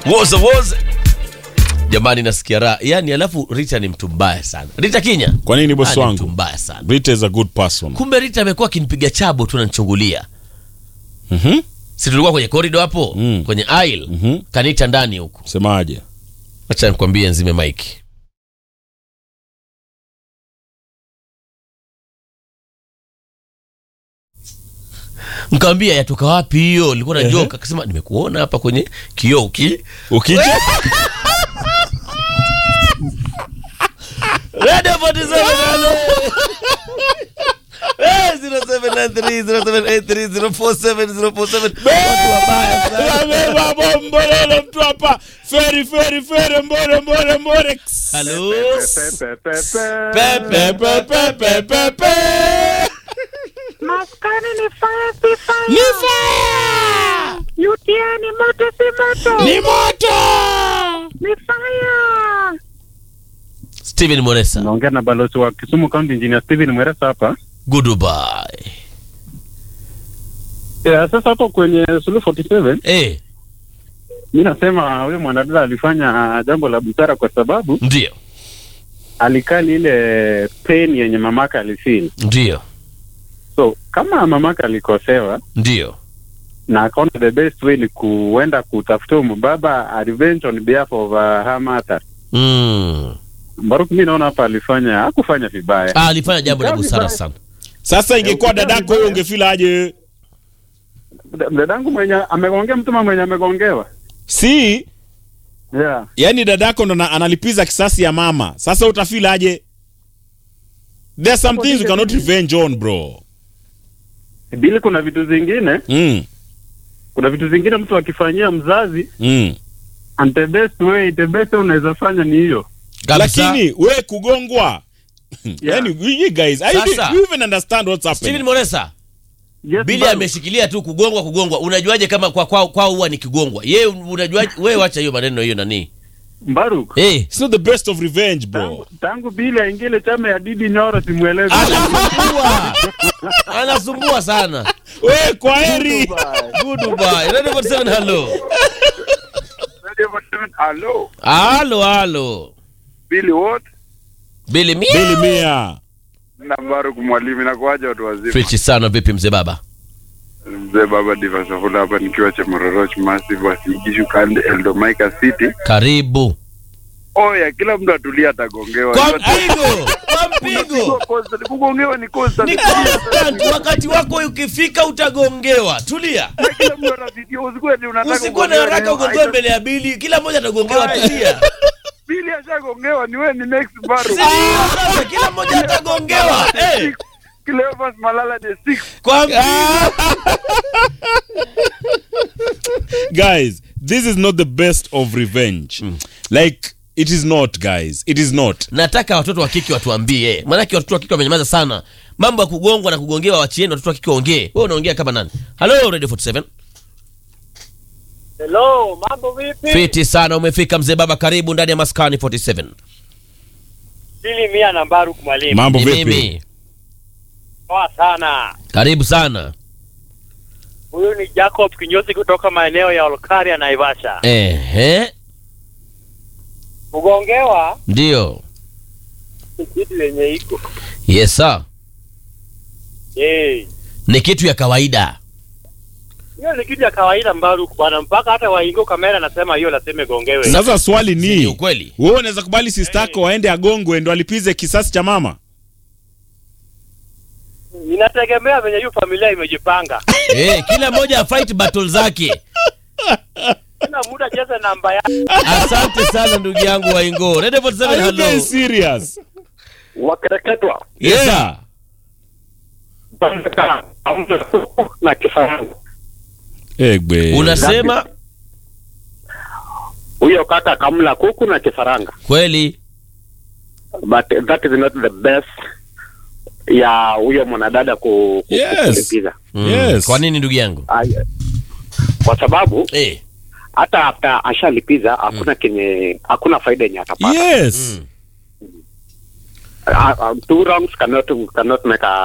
woza woza jamani nasikia raha yani alafu rita ni mtu mbaya sana rita kinya Kwa nini bosi Ah, ni wangu? mtu mbaya sana Rita is a good person. kumbe rita amekuwa akinipiga chabo tu nanchungulia Mhm. si tulikuwa kwenye korido hapo Mm. kwenye aisle Mhm. kanita ndani huku Semaje? acha nikwambie nzime mike mkawambia yatoka wapi hiyo nilikuwa na Ehe. joka akasema nimekuona hapa kwenye kioo uki Ukija Radio 47 halo. Eh, 07930783047047 watu wabaya sana. Ameba bombololo mtu hapa. Feri feri feri mbore mbore mbore. Halo. Pepe pepe pepe pepe. Maskani ni fire si fire. Ni fire! UTI ni moto si moto. Ni moto! Ni fire. Steven Moresa. naongea na balozi wa Kisumu County Engineer Steven Mweresa hapa. Goodbye. Yeah, sasa hapo kwenye Suluhu 47 Eh, mi nasema huyo mwanadada alifanya jambo la busara kwa sababu ndio. alikali ile pain yenye mamaka alifeel. Ndio. So kama mamaka alikosewa Ndio. na akaona the best way ni kuenda kutafuta huyu mbaba a revenge on behalf of uh, her mother. Mm. Mbaruku mi naona hapa alifanya hakufanya vibaya. Ah, alifanya jambo la Jambo busara vibaya. sana. Sasa ingekuwa Eh, dadako wewe ungefeel aje? Da- Dadangu mwenye amegongea mtuma mwenye amegongewa. Si, Yeah. yani dadako ndo na- analipiza kisasi ya mama. Sasa utafeel aje? There's some things you cannot revenge on, bro. Bili kuna vitu zingine, Mm. kuna vitu zingine mtu akifanyia mzazi Mm. and the best way, the best way unaweza fanya ni hiyo. Kabisa. Lakini we kugongwa. Yani you guys, I Sasa. you even understand what's Steven happening. Moresa. Yes, Bili Mbaruku. ameshikilia tu kugongwa kugongwa. Unajuaje kama kwa kwao kwao huwa ni kigongwa? Yeye unajuaje wewe wacha hiyo maneno hiyo nani? Mbaruku. Eh, It's not the best of revenge, bro. Tangu, tangu Bili aingie ile chama ya Didi Nyoro simweleze. anasumbua. Anasumbua sana. We kwa heri. Goodbye. Radio 47 hello. Hello, Halo halo. Billy what? Bili mia. Bili mia. Na Baruk mwalimu inakuaje watu wazima? Fichi sana vipi mzee baba? Mzee baba Diva Safula hapa nikiwa cha Mororoch Massive Wasigishu Kande Eldomaika City. Karibu. Oya, kila mtu atulia atagongewa. Kwa Yote- mpigo. Kwa Unapigwa mpigo. constant. Kugongewa ni constant. Ni constant. Wakati wako ukifika utagongewa. Tulia. Na Kila mtu ana video usikuwe ni unataka Usikuwa na kugongewa haraka ni- ugongewe mbele ya Bili. Kila mmoja atagongewa. Tulia. Billy ashagongewa ni wewe ni next Baruk. Sasa kila mmoja atagongewa. Eh. Cleophas Malala the six. Kwa mpigo. guys this is not the best of revenge like it is not guys it is not nataka watoto wa kike watuambie maanake watoto wa kike wamenyamaza sana mambo ya kugongwa na kugongewa wachieni watoto wa kike waongee wewe unaongea kama nani halo radio 47 Hello, mambo vipi? fiti sana umefika mzee baba karibu ndani ya maskani 47 Sili mia na Baruk mwalimu. mambo Ni vipi mimi Poa sana. karibu sana Huyu ni Jacob Kinyosi kutoka maeneo ya Olkaria Naivasha. ehe Kugongewa ndio ni kitu yenye iko. yes sir Eh. ni kitu ya kawaida Hiyo ni kitu ya kawaida Baruk bwana, mpaka hata waingo kamera nasema hiyo lazima igongewe. sasa swali ni ni ukweli wewe unaweza kubali sistako waende agongwe ndo alipize kisasi cha mama Inategemea venye hiyo familia imejipanga. eh kila mmoja afight battle zake Kila muda cheze namba ya asante sana ndugu yangu waingo radio 47 Are you hello guys serious Wakereketwa. yes sir yeah na kifaransa. egbe unasema Huyo kaka kamla kuku na kifaranga. kweli But that is not the best ya huyo mwanadada ku, ku, Yes. kulipiza. Mm. Yes. kwa nini ndugu yangu Ay- Kwa sababu eh hata after ashalipiza hakuna kenye hakuna faida yenye atapata. yes mm. Uh, uh, two wrongs cannot cannot make a